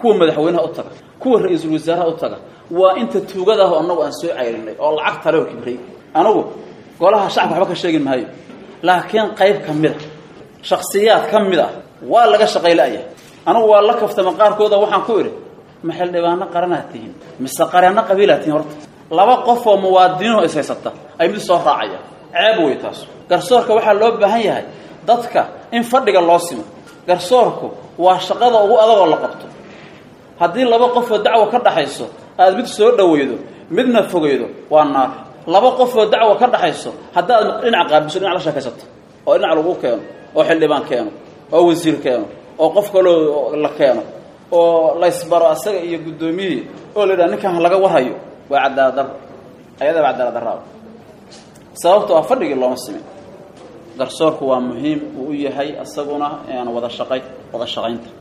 kuwa madaxweynaha u taga kuwa ra-iisul wasaaraha u taga waa inta tuugada ah oo annagu aan soo cayrinay oo lacag tale oo kibray anigu golaha shacabka waxba ka sheegin maayo laakiin qayb ka mid a shaksiyaad ka mid ah waa laga shaqayla'ya anigu waa la kaftama qaarkooda waxaan ku idhi ma xildhibaano qaranaad tihiin mise qareeno qabiilaad tihiin horta laba qof oo muwaadiniinoo is haysata ay mid soo raacaya ceeb wey taas garsoorka waxaa loo baahan yahay dadka in fadhiga loo simo garsoorku waa shaqada ugu adagoo la qabto haddii laba qofoo dacwo ka dhaxayso aad mid soo dhaweydo midna fogeydo waa naar laba qofoo dacwo ka dhaxayso haddaad dhinac qaabiso dhinac la sheekaysato oo dhinac lagu keeno oo xildhibaan keeno oo wasiir keeno oo qof kaloo la keeno oo laysbaro asaga iyo guddoomiyihii oo la yidhaha ninkan laga warhayo waa cadaalad darro ayadaba cadaalad darraaba sababto ah fadhigii looma simin garsoorku waa muhiim uu u yahay isaguna wada shaqay wada shaqaynta